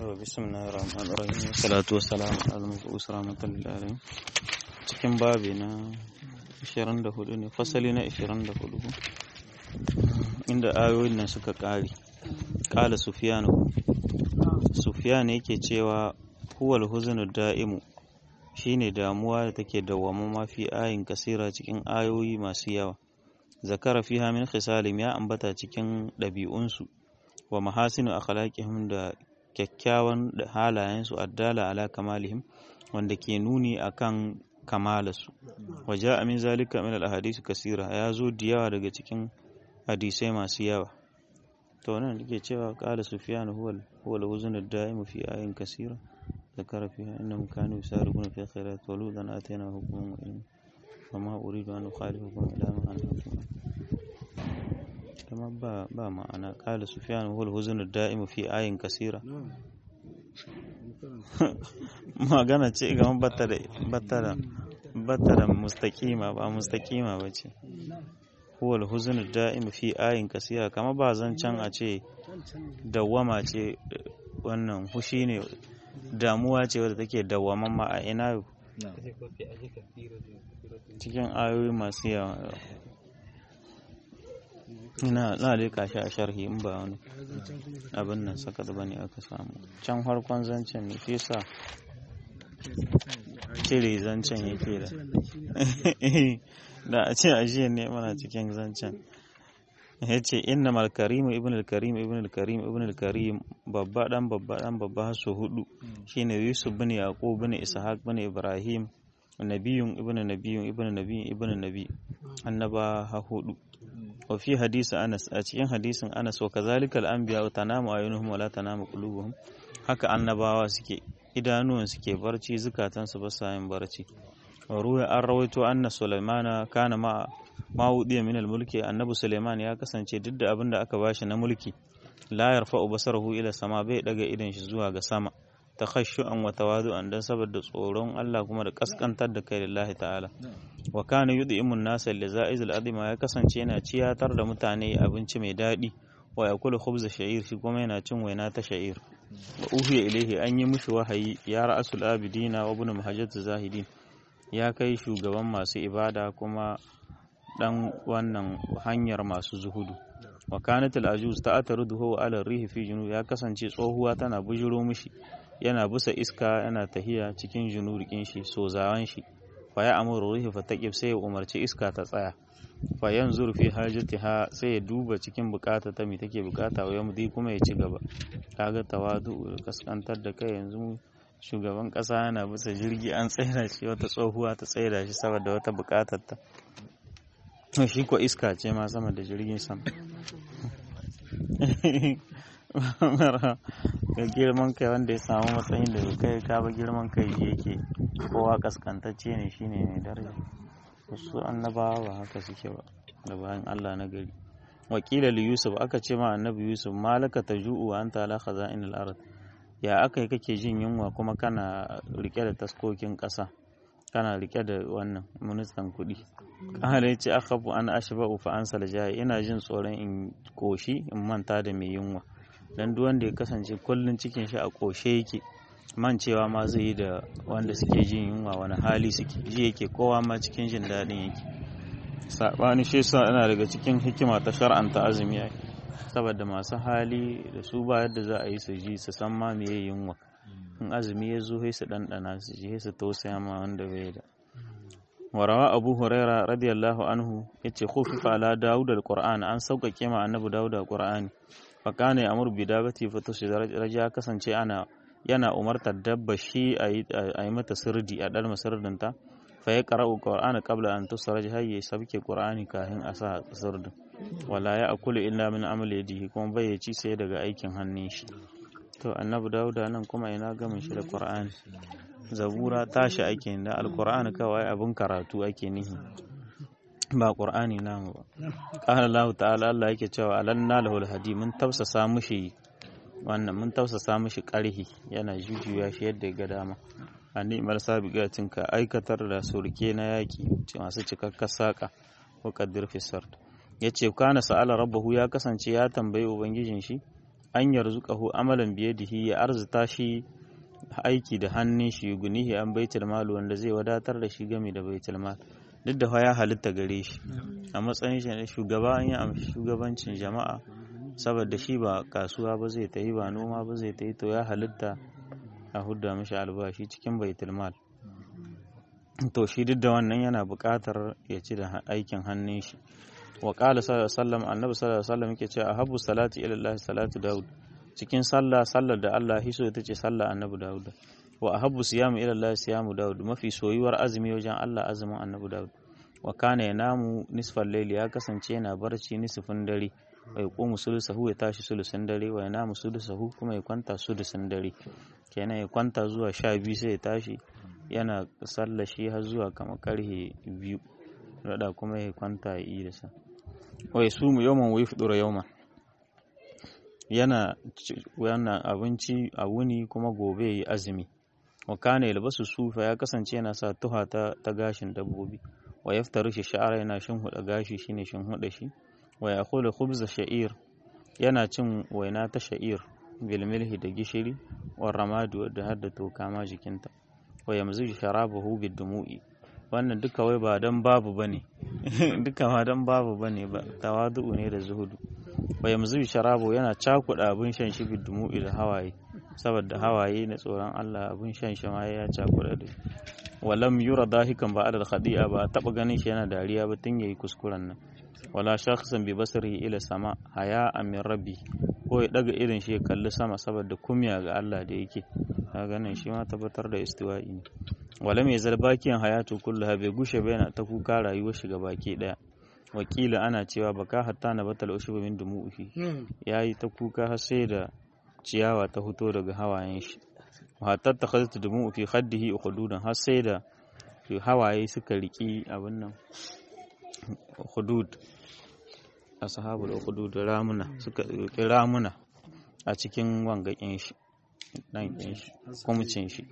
بسم الله الرحمن الرحيم والصلاة والسلام على المبعوث رحمة للعالمين cikin babi na 24 ne fasali na 24 inda ayoyin nan suka ƙare ƙala sufiyanu sufiyan yake cewa huwal huzunu da'imu shine damuwa da take dawwama mafi ayin kasira cikin ayoyi masu yawa zakara fiha min khisalim ya ambata cikin ɗabi'unsu wa mahasinu akhlaqihim da kyakkyawan halayensu addala ala kamalihim wanda ke nuni akan kamalarsu wa ja'a min zalika min al kasira ya zo da yawa daga cikin hadisai masu yawa to nan dake cewa qala sufyan huwa huwa al-huzn ad-da'im fi ayin kasira ذكر فيها إنهم كانوا يسارعون في الخيرات ولوطا آتيناه حكما وعلما وما أريد أن أخالفكم إلى ما أنهاكم كما با با معنى قال سفيان هو الحزن الدائم في آي كثيرة magana ce ga battara battara battara mustaqima ba mustaqima bace huwa al-huzn daim fi ayin kasira kama ba zancan a ce dawwama ce wannan hushi ne damuwa ce wadda take dawwamamma a ina cikin ayoyi masu yawa ina na leka shi a sharhi in ba wani abin nan saka da bane aka samu can harkon zancen ne fi sa cire zancen yake da da a ce a ne mana cikin zancen ya ce inna malkarimu ibn al-karim ibn al-karim ibn al-karim babba dan babba dan babba har su hudu shine yusuf bin yaqub bin ishaq bin ibrahim nabiyun ibn nabiyun ibn nabiyun ibn nabi annaba ha hudu wa fi hadisi anas a cikin hadisin anas wa kazalika al-anbiya tanamu ayunuhum wa la tanamu qulubuhum haka annabawa suke idanuwan suke barci zukatansu ba sa yin barci wa ruwa an rawaito anna sulaimana kana ma mawudiya min mulki annabi suleiman ya kasance duk da abin da aka bashi na mulki la yarfa'u basarahu ila sama bai daga idan shi zuwa ga sama takhashu'an wa tawadu'an dan saboda tsoron Allah kuma da kaskantar da kai lillahi ta'ala wa kana yud'imun nasa lizaizil azima ya kasance yana ciyatar da mutane abinci mai daɗi wa yakulu khubza sha'ir shi kuma yana cin waina ta sha'ir wa uhiya ilaihi an yi mishi wahayi ya ra'asul abidina wa ibn muhajjat zahidin ya kai shugaban masu ibada kuma dan wannan hanyar masu zuhudu wa kanat al-ajuz ta'taruduhu ala rihi fi junub ya kasance tsohuwa tana bujuro mishi yana busa iska yana tahiya cikin junurikin shi so zawan shi fa ya amuru rihi fa taqib sai ya umarci iska ta tsaya fa yanzur fi hajatiha sai ya duba cikin bukata ta me take bukata wa yamdi kuma ya ci gaba kaga tawadu kaskantar da kai yanzu shugaban kasa yana bisa jirgi an tsaida shi wata tsohuwa ta tsaida shi saboda wata bukatar ta shi ko iska ce ma sama da jirgin sama ga girman kai wanda ya samu matsayin da kai ka ba girman kai yake kowa kaskantacce ne shine mai daraja wasu annabawa ba haka suke ba da bayan Allah na gari wakila li yusuf aka ce ma annabi yusuf malaka taju'u wa anta ala khaza'inil ard ya aka yi kake jin yunwa kuma kana rike da taskokin ƙasa kana rike da wannan ministan kuɗi ƙara ya ce akhafu an ashba'u fa an saljahi ina jin tsoron in koshi in manta da mai yunwa dan duk wanda ya kasance kullun cikin shi a koshe yake mancewa ma zai yi da wanda suke jin yunwa wani hali suke ji yake kowa ma cikin jin daɗin yake sabani shi yasa ina daga cikin hikima ta shar'anta azumi ai saboda masu hali da su ba yadda za a yi su ji su san ma me yunwa in azumi ya zo sai su ɗanɗana su ji su tausaya ma wanda bai da warawa abu huraira radiyallahu anhu yace khufifa ala daud alquran an sauƙaƙe ma annabi daud alqur'ani fa kana ya'muru bi dabati fa raja kasance ana yana umartar dabba shi a yi mata sirdi a dalma sirdin ta fa ya qara'u qur'ana qabla an tusraj hayya sabke qur'ani kafin a sa sirdin wala ya akulu illa min amali yadihi kuma bai ci sai daga aikin hannun shi to annabi dauda nan kuma ina gamin shi da qur'ani zabura tashi ake da alqur'ani kawai abin karatu ake nihi ba qur'ani namu ba qala allah ta'ala allah yake cewa alanna lahul hadi mun tafsasa mushi wannan mun tafsasa mushi karhi yana jujuya shi yadda ga dama ani mal sabiqatin ka aikatar da surke na yaki masu cikakkar saka wa qaddir fi sard yace kana sa'ala rabbahu ya kasance ya tambayi ubangijin shi an yarzuqahu amalan biyadihi ya arzuta shi aiki da hannun shi gunihi an baitul mal wanda zai wadatar da shi game da baitul mal duk da ya halitta gare shi a matsayin shi na shugaba an yi amshi shugabancin jama'a saboda shi ba kasuwa ba zai ta yi ba noma ba zai ta yi to ya halitta a hudda mishi albashi cikin baitul mal to shi duk da wannan yana buƙatar ya ci da aikin hannun shi wa qala sallallahu alaihi wasallam annabi sallallahu alaihi wasallam yake cewa ahabbu salati ila Allah salatu daud cikin sallah sallar da Allah hiso ita ce sallah annabi daud wa ahabbu siyamu ila Allah siyamu daud mafi soyuwar azumi wajen Allah azumin annabi daud wa kana yanamu nisfal layli ya kasance yana barci nisfin dare wa yaqumu sulusahu ya tashi sulusin dare wa yanamu sulusahu kuma ya kwanta sulusin dare kenan ya kwanta zuwa sha biyu sai ya tashi yana sallah shi har zuwa kamar karhe biyu rada kuma ya kwanta ya yi da sa wai su mu yawman wai fudura yawman yana yana abinci a wuni kuma gobe yi azumi wa kana yalbasu sufa ya kasance yana sa tuha ta, ta gashin dabbobi wa yaftaru shi sha'ara yana shin huda gashi shine shin huda shi wa yaqulu khubza sha'ir yana cin waina ta sha'ir bil milhi da gishiri wa ramadu da hadda toka ma jikinta wa yamzu sharabahu bid dumu'i wannan duka wai ba dan babu bane duka ma dan babu bane ba tawadu ne da zuhudu wa yamzu sharabu yana cakuda abin shan shi bid dumu'i da hawaye saboda hawaye na tsoron Allah abin shan shi ma ya cakuda da walam yura dahikan ba adal khadi'a ba taba ganin shi yana dariya ba tun yayi kuskuren nan wala shakhsan bi basarihi ila sama haya min rabbi ko ya daga irin shi ya kalli sama saboda kumya ga Allah da yake ka ganin shi ma tabbatar da istiwa'i ne wala mai zalbakiyan hayatu kulluha bai gushe ba yana ta kuka rayuwar shi baki daya wakila ana cewa baka hatta na batal ushubu min dumu'i yayi ta kuka har sai da ciyawa ta fito daga hawayen shi hatta ta khazata dumu'u fi khaddihi ukhududan har sai da hawaye suka riki abin nan hudud ashabul ukhdud ramuna suka riki ramuna a cikin wangakin shi nan kin shi kumcin shi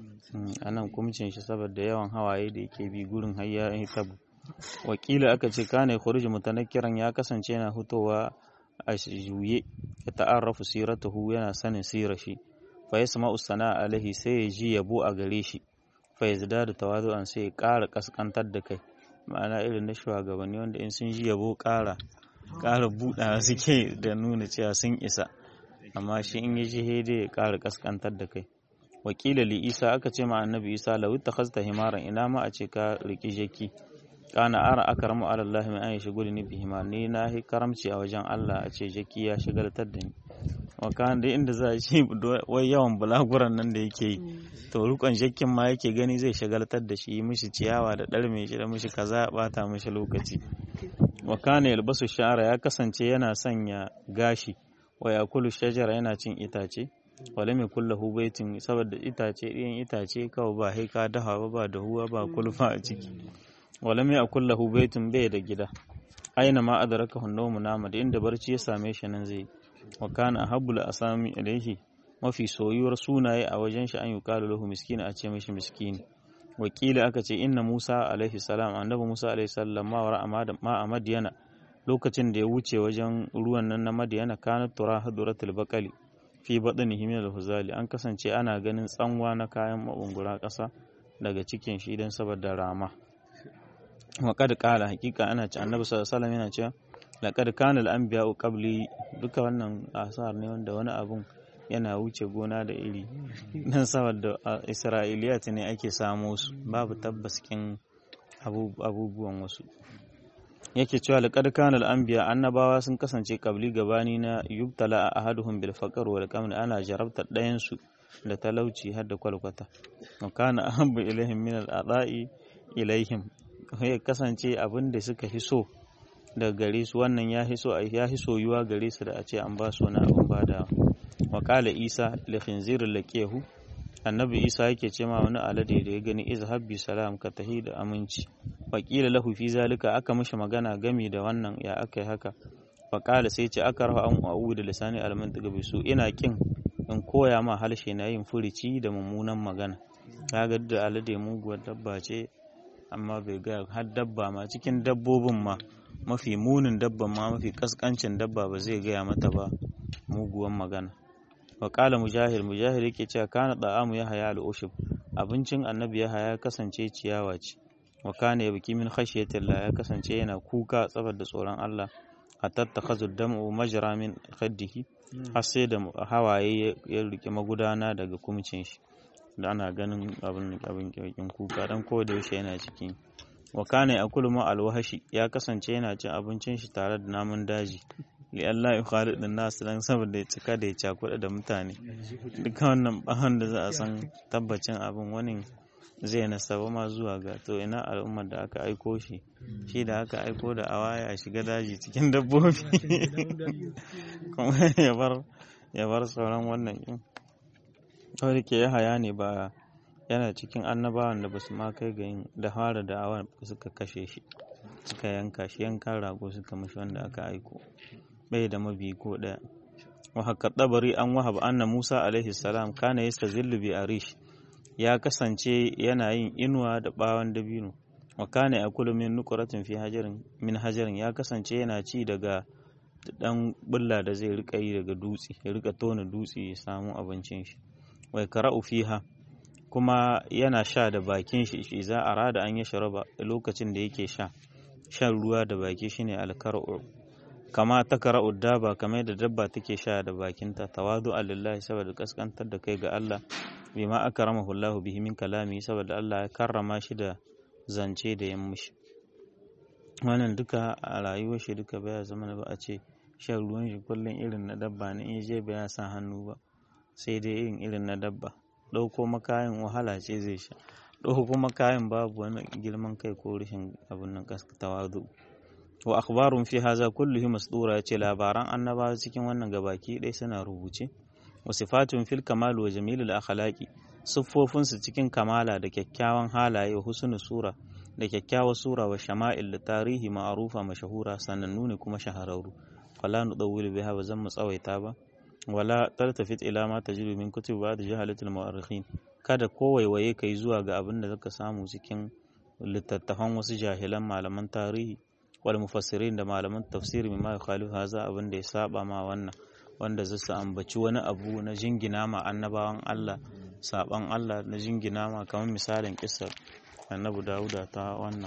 a nan kumcin shi saboda yawan hawaye da yake bi gurin hayya ya tabu wakila aka ce kane khuruj mutanakkiran ya kasance yana hutowa a juye ya ta'arrafu siratuhu yana sanin sirar shi fa yasma'u sana'a alaihi sai ya ji yabo a gare shi fa yazdadu tawadu'an sai ya ƙara kaskantar da kai ma'ana irin na shugabanni wanda in sun ji yabo ƙara ƙara buɗawa suke da nuna cewa sun isa amma shi in yi jihede ya ƙara kaskantar da kai wakila li isa aka ce ma annabi isa lau ta khasta himaran ina ma a ce ka riki jaki kana ara akramu ala allah min an yashghul ni bihima ni na hi karamci a wajen allah a ce jaki ya shigaltar da ni wa kan da inda za a ci wai yawan bulaguran nan da yake yi to rukon jakin ma yake gani zai shagaltar da shi mishi ciyawa da ɗarme shi da mishi kaza bata mishi lokaci wa kana yalbasu sha'ara ya kasance yana sanya gashi wa yakulu shajara yana cin itace wala mai kulla baitin saboda itace ɗiyan itace kawai ba haika dahawa ba ba dahuwa ba kulfa a ciki wala mai kulla baitin bai da gida aina ma adraka hunnamu nama da inda barci ya same shi nan zai wa kana ahabbul asami ilaihi mafi soyuwar sunaye a wajen shi an yi kalu lahu miskina a ce mishi miskini wakila aka ce inna musa alaihi salam annabi musa alaihi salam ma wara ma a madiyana lokacin da ya wuce wajen ruwan nan na madiyana kana tura haduratul baqali fi badanihi min al-huzali an kasance ana ganin tsanwa na kayan mabungura ƙasa daga cikin shi don saboda rama wa kad qala hakika ana ce annabi sallallahu alaihi yana cewa laqad kana al-anbiya'u qabli duka wannan asar ne wanda wani abun yana wuce gona da iri nan saboda isra'iliyat ne ake samo su babu tabbaskin abubuwan wasu yake cewa laqad kana al-anbiya annabawa sun kasance qabli gabani na yubtala ahaduhum bil faqr wal qamn ana jarabta ɗayan su da talauci har da kwalkwata wa kana ahabbu ilaihim min al-ada'i ilaihim ya kasance abin da suka fi so daga gare su wannan ya fi so ya fi soyuwa gare su da a ce an ba su wani abin ba da wa qala isa li khinzir laqiyahu annabi isa yake ce ma wani alade da ya gani izhab bi salam ka tahi da aminci faƙila lahu fi zalika aka mishi magana gami da wannan ya aka yi haka faƙala sai ce aka rafa an a'u da lisani almantiga bi su ina kin in koya ma halshe na yin furici da mummunan magana kaga da alade muguwar dabba ce amma bai ga har dabba ma cikin dabbobin ma mafi munin dabba ma mafi kaskancin dabba ba zai gaya mata ba muguwan magana wa qala mujahid mujahid yake cewa kana da'amu ya haya al-ushub abincin annabi ya haya kasance ciyawa ce wa kana yabki min khashyatillah ya kasance yana kuka saboda tsoron Allah hatta takhazu dam'u majra min khaddihi har sai da hawaye ya rike magudana daga kumcin shi da ana ganin abin abin kirkin kuka dan ko da yaushe yana cikin wa kana yakulu ma alwahashi ya kasance yana cin abincin shi tare da namun daji li Allah ya khalid din nas dan saboda ya cika da ya cakuɗa da mutane duka wannan bahon da za a san tabbacin abin wani zai nasaba ma zuwa ga to ina al'ummar da aka aiko shi shi da aka aiko da awaya a shiga daji cikin dabbobi kuma ya bar ya bar sauran wannan in kawai ke ya haya ne ba yana cikin annabawan da basu ma kai ga yin da fara da awan suka kashe shi suka yanka shi yankan rago suka mashi wanda aka aiko bai da mabi ko daya wa haka tabari an wahab anna Musa alaihi salam kana yastazillu bi arish ya kasance yana yin inuwa da bawan dabino wa kana yakulu min nuqratin fi hajarin min hajarin ya kasance yana ci daga dan bulla da zai rika yi daga dutse ya rika tona dutse ya samu abincin shi wai qara'u fiha kuma yana sha da bakin shi shi za a rada an ya sharaba lokacin da yake sha shan ruwa da baki shine alkar'u kama ta kara'u daba kamar da dabba take sha da bakinta tawadu lillahi saboda kaskantar da kai ga Allah bima akramahu Allah bihi min kalami saboda Allah ya karrama shi da zance da yan mushi wannan duka a rayuwar shi duka baya zama ba a ce shan ruwan shi kullum irin na dabba ne in je baya sa hannu ba sai dai irin irin na dabba ɗauko makayin wahala ce zai sha ɗauko makayin babu wani girman kai ko rashin abin nan tawadu wa akhbarun fi haza kulluhi masdura yace labaran annabawa cikin wannan gabaki ɗaya suna rubuce wa sifatun fil kamal wa jamilul akhlaqi siffofin su cikin kamala da kyakkyawan halaye wa husnul sura da kyakkyawar sura wa shama'il da tarihi ma'arufa mashahura sanannu ne kuma shahararru fala nudawwilu biha ba zan mu tsawaita ba wala tartafit ila ma tajidu min kutub ba'd jahalatul mu'arrikhin kada kowaiwaye kai zuwa ga abin da zaka samu cikin littattafan wasu jahilan malaman tarihi wal mufassirin da malaman tafsiri mimma yukhalifu haza abin da ya saba ma wannan wanda zai su ambaci wani abu na jingina ma annabawan Allah saban Allah na jingina ma kamar misalin kissar annabi Dawuda ta wannan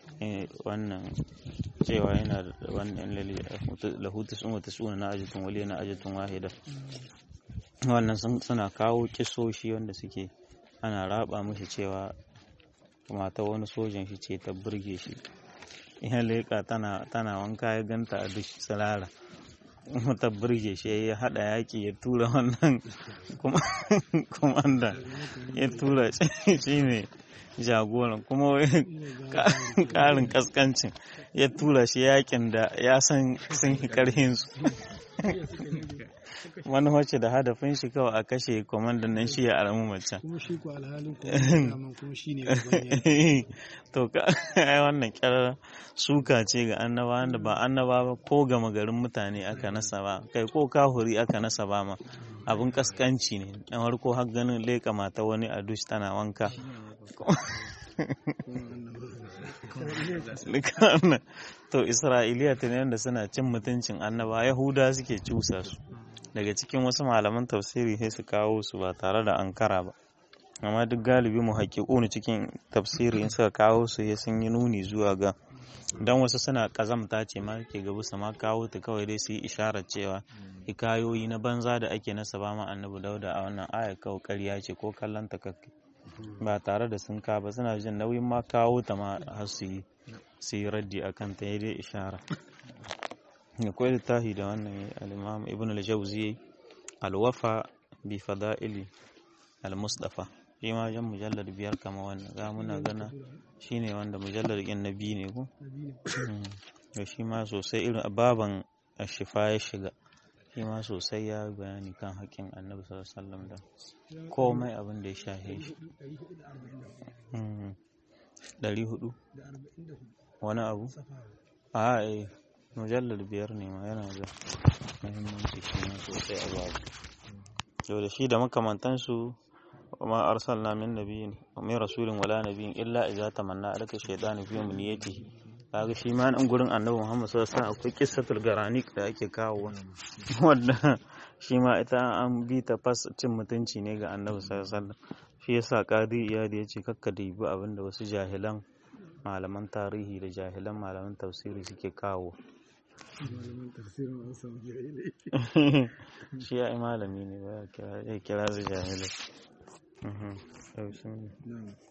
wannan cewa yana da wannan lahu tis'un wa tis'una na ajatun wali na ajatun wahida wannan suna kawo kisoshi wanda suke ana raba mishi cewa mata wani sojan shi ce ta burge shi ya leƙa tana wanka ya ganta a duk tsirara ta burge shi ya haɗa yaƙi ya tura wannan komanda ya tura shi ne jagoran kuma ƙarin kaskancin ya tura shi yaƙin da ya san sun yi ƙarhinsu wani wacce da hadafin shi kawai a kashe kwamandan nan shi ya aramu macen kuma shi ko alhalin kuma shi ne to ka ai wannan kyar suka ce ga annaba da ba annaba ba ko gama garin mutane aka nasa ba kai ko kahuri aka nasa ba ma abin kaskanci ne na farko har ganin leka mata wani a dush tana wanka to isra'iliya ta ne suna cin mutuncin annaba yahuda suke cusa su daga cikin wasu malaman tafsiri sai su kawo su ba tare da ankara ba amma duk galibi mu haƙiƙuni cikin tafsiri in suka kawo su ya sun yi nuni zuwa ga dan wasu suna kazamta ce ma ke gaba su ma kawo ta kawai dai su yi isharar cewa hikayoyi na banza da ake nasa ba ma annabi dauda a wannan aya kawai ƙarya ce ko kallon ta kakke ba tare da sun ka ba suna jin nauyin ma kawo ta ma har su yi su yi raddi akan ta dai ishara akwai littafi da wannan al-imam ibn al-jawzi al-wafa bi fada'ili al-mustafa shi ma jan mujallar biyar kama wannan za muna gana shine wanda mujallar ɗin na biyu ne ko da shi ma sosai irin baban shifa ya shiga shi ma sosai ya bayani kan haƙƙin annabi sallallahu alaihi wasallam da komai abin da ya shahe shi ɗari hudu wani abu a eh mujallar biyar ne ma yana da muhimmanci shi ma sosai a babu yau da shi da makamantansu وما أرسلنا من نبي ومن رسول ولا نبي إلا إذا تمنى لك الشيطان في أمنيته kaga shi ma nan gurin annabi Muhammad sallallahu alaihi wasallam akwai qissatul garanik da ake kawo wanda shi ma ita an bi ta fas cin mutunci ne ga annabi sallallahu alaihi wasallam shi yasa qadi iyadi ya ce kakka dibi abin da wasu jahilan malaman tarihi da jahilan malaman tafsiri suke kawo malaman tafsirin an samu jahilai shi ya malami ne ba ya kira su jahilai Mhm. Yau sun- na'am